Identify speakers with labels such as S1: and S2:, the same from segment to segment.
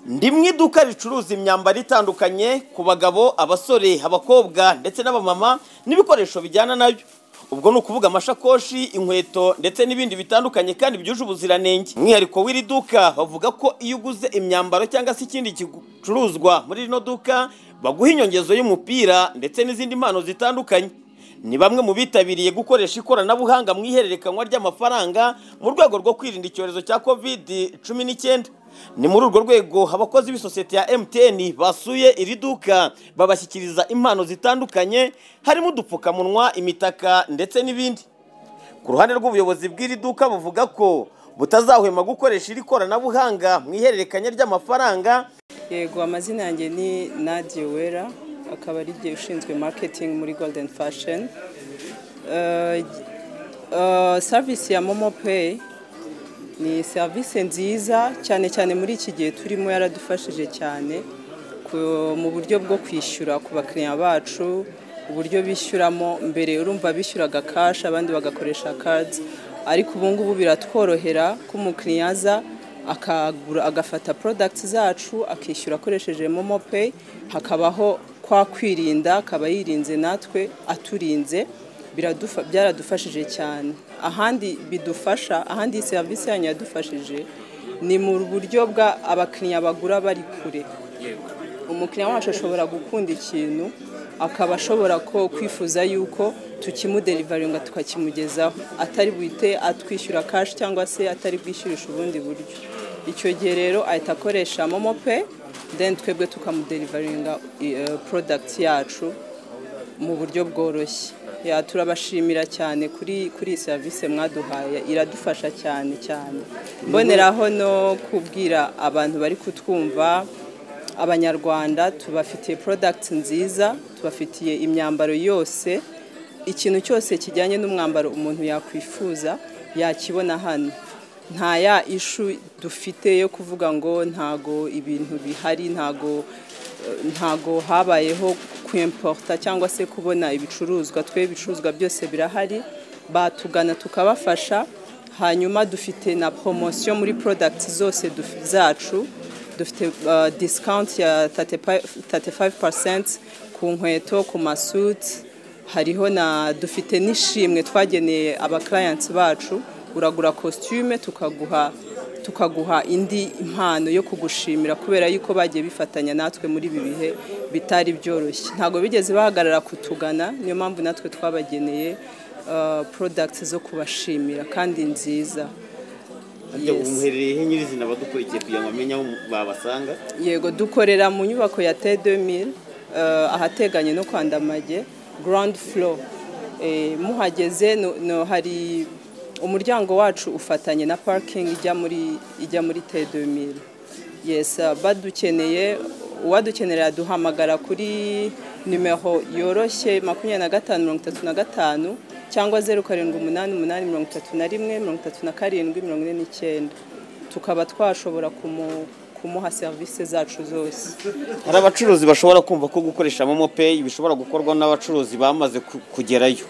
S1: Ndi mu iduka ricuruza imyambaro itandukanye ku bagabo, abasore, abakobwa ndetse n'abamama n'ibikoresho bijyana nayo. Ubwo ni ukuvuga amashakoshi, inkweto ndetse n'ibindi bitandukanye kandi byuje ubuziranenge. Umwihariko w'iri duka bavuga ko iyo uguze imyambaro cyangwa se ikindi gicuruzwa muri rino duka baguha inyongezo y'umupira ndetse n'izindi mpano zitandukanye. ni bamwe mu bitabiriye gukoresha ikoranabuhanga mu ihererekanywa ry'amafaranga mu rwego rwo kwirinda icyorezo cya covid cumi n'icyenda ni muri urwo rwego abakozi b'isosiyete ya mtn basuye iri duka babashyikiriza impano zitandukanye harimo udupfukamunwa imitaka ndetse n'ibindi ku ruhande rw'ubuyobozi bw'iri duka buvuga ko butazahwema gukoresha iri koranabuhanga mu ihererekanya ry'amafaranga
S2: yego amazina yanjye ni nadia wera akaba ari igihe ushinzwe marketing muri golden fashion Eh, eh, service ya momo pay ni service nziza cyane cyane muri iki gihe turimo yaradufashije cyane ku- mu buryo bwo kwishyura ku bakiriya bacu uburyo bishyuramo mbere urumva bishyuraga kashi abandi bagakoresha kadi ariko ubu ngubu biratworohera ko umukiriya aza akagura agafata products zacu akishyura akoresheje momo pay hakabaho kwa kwirinda akaba yirinze natwe aturinze biradufa- byaradufashije cyane ahandi bidufasha ahandi iyi serivisi yanyu yadufashije ni mu buryo bwa abakiriya bagura bari kure umukiriya wacu ashobora gukunda ikintu akaba ashobora ko kwifuza yuko tukimuderivaringa tukakimugezaho atari buhite atwishyura kashi cyangwa se atari bwishyurisha ubundi buryo icyo gihe rero ahita akoresha momo pe deni twebwe tukamuderivaringa porodagiti yacu mu buryo bworoshye Ya, turabashimira cyane kuri kuri iyi serivisi mwaduhaye iradufasha cyane cyane mboneraho no kubwira abantu bari kutwumva abanyarwanda tubafitiye porodagiti nziza tubafitiye imyambaro yose ikintu cyose kijyanye n'umwambaro umuntu yakwifuza yakibona hano nta ya ishu dufite yo kuvuga ngo ntago ibintu bihari ntago eh, ntago habayeho kwimporta cyangwa se kubona ibicuruzwa twe ibicuruzwa byose birahari batugana tukabafasha hanyuma dufite na poromosiyo muri porodagiti zose duf- zacu dufite uh, discount ya 35 35% ku nkweto ku masuti hariho na dufite n'ishimwe twageneye abakiriyanti bacu uragura costume tukaguha tukaguha indi impano yo kugushimira kubera yuko bagiye bifatanya natwe muri ibi bihe bitari byoroshye ntabwo bigeze bahagarara kutugana niyo mpamvu natwe twabageneye uh, products zo kubashimira kandi nziza Yes.
S1: umuherereyeho nyirizina abadukurikiye kugira ngo bamenye aho babasanga
S2: yego dukorera mu nyubako ya T2000 eh, ahateganye no kwa Ndamage ground floor Eh, muhageze no, no hari umuryango wacu ufatanye na parking ijya muri ijya muri T2000 yes eh, badukeneye uwadukenera yaduhamagara kuri nimero yoroshye makumyabiri na gatanu mirongo itatu na gatanu cyangwa zeru karindwi umunani umunani mirongo itatu na rimwe mirongo itatu na karindwi mirongo ine n'icyenda tukaba twashobora kumu- kumuha serivisi zacu zose
S1: hari abacuruzi bashobora kumva ko gukoresha momo peyi bishobora gukorwa n'abacuruzi bamaze ku- kugerayo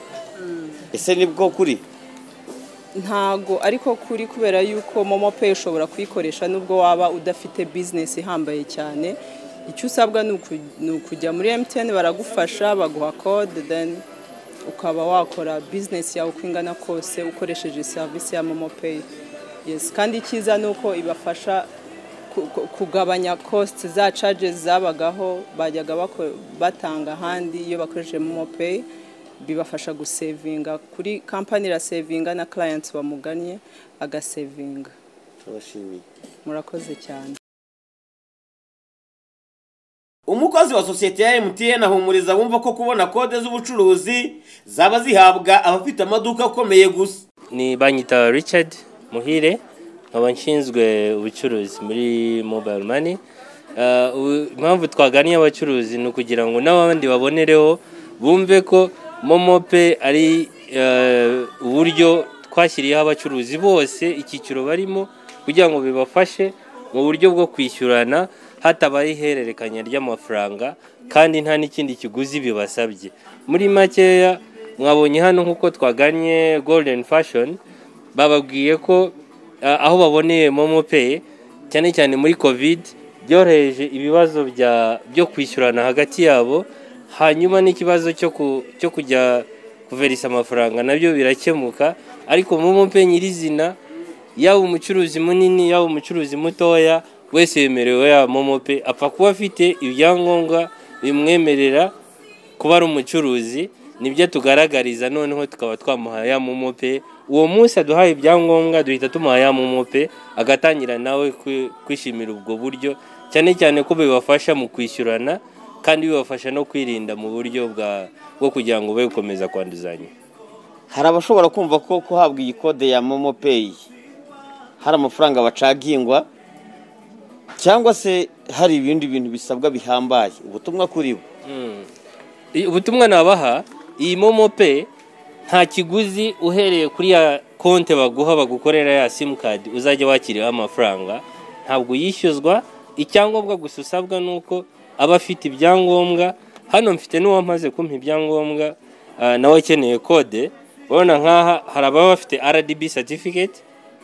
S1: ese ni bwo kuri
S2: ntago ariko kuri kubera yuko momo pay ushobora kuyikoresha nubwo waba udafite business ihambaye cyane icyo usabwa ni uku- ni ukujya muri MTN baragufasha baguha code then ukaba wakora business yawe uko ingana kose ukoresheje service ya momo pay yes kandi icyiza ni uko ibafasha ku- ku- kugabanya cost za charges zabagaho bajyaga bako- batanga ahandi iyo bakoresheje momo pay bibafasha gusevinga kuri kampani irasevinga na clients bamugannye agasevinga
S1: turabashimiye
S2: murakoze cyane
S1: umukozi wa sosiyete ya MTN ahumuriza abumva ko kubona kode z'ubucuruzi zaba zihabwa abafite amaduka akomeye gusa
S3: ni banyita richard muhire nkaba nshinzwe ubucuruzi muri mobile money Eh, ubu- impamvu twaganiye abacuruzi ni ukugira ngo n'abandi babonereho bumve ko momo pay ari eh, uburyo twashyiriyeho abacuruzi bose icyiciro barimo kugira ngo bibafashe mu buryo bwo kwishyurana hatabaye ihererekanya ry'amafaranga kandi nta n'ikindi kiguzi bibasabye muri makeya mwabonye hano nk'uko twaganye golden fashion bababwiye ko ah, aho baboneye momo pay cyane cyane muri covid byoroheje ibibazo bya- byo kwishyurana hagati yabo hanyuma n'ikibazo cyo ku- cyo kujya kuverisa amafaranga nabyo birakemuka ariko mu mope nyirizina yaba umucuruzi munini yaba umucuruzi mutoya wese yemerewe ya momo pe apfa kuba afite ibyangombwa bimwemerera kuba ari umucuruzi nibyo tugaragariza noneho tukaba twamuha ya momo pe uwo munsi aduhaye ibyangombwa duhita tumuha ya momo pe agatangira nawe kwi- kwishimira ubwo buryo cyane cyane ko bibafasha mu kwishyurana kandi bibafasha no kwirinda mu buryo bwa bwo kugira ngo be gukomeza kwanduzanya
S1: hari abashobora kumva ko kuhabwa iyi kode ya momo peyi hari amafaranga bacagingwa cyangwa se hari ibindi bintu bisabwa bihambaye ubutumwa kuri bo
S3: I- ubutumwa nabaha iyi momo pe nta kiguzi uhereye kuri ya konti baguha bagukorera ya simukadi uzajya wakiriho amafaranga ntabwo yishyuzwa icyangombwa gusa usabwa ni uko aba afite ibyangombwa hano mfite n'uwamaze kumpa ibyangombwa ah, nawe akeneye kode urabona nk'aha hari ababa bafite rdb certificate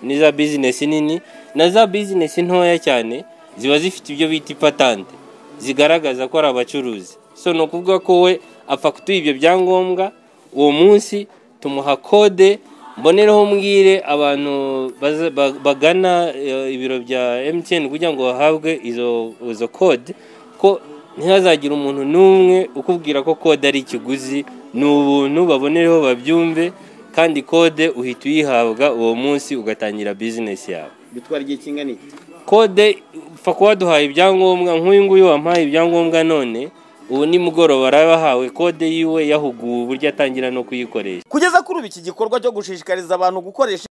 S3: ni za bizinesi nini na za bizinesi ntoya cyane ziba zifite ibyo bita ipatante zigaragaza ko ari abacuruzi so ni ukuvuga ko we apfa kutuha ibyo byangombwa uwo munsi tumuha kode mbonereho mbwire abantu baza- ba- bagana eh, ibiro bya mtn kugira ngo bahabwe izo izo kode ko ntihazagira umuntu n'umwe ukubwira ko kode ari ikiguzi ni ubuntu babonereho babyumve kandi kode uhita uyihabwa uwo munsi ugatangira bizinesi yawe
S1: bitwara igihe kingana iki
S3: kode upfa kuba duhaye ibyangombwa nk'uyu nguyu wampaye ibyangombwa none ubu nimugoroba arabahawe kode yiwe yahuguwe uburyo atangira no kuyikoresha
S1: kugeza kuri ubu iki gikorwa cyo gushishikariza abantu gukoresha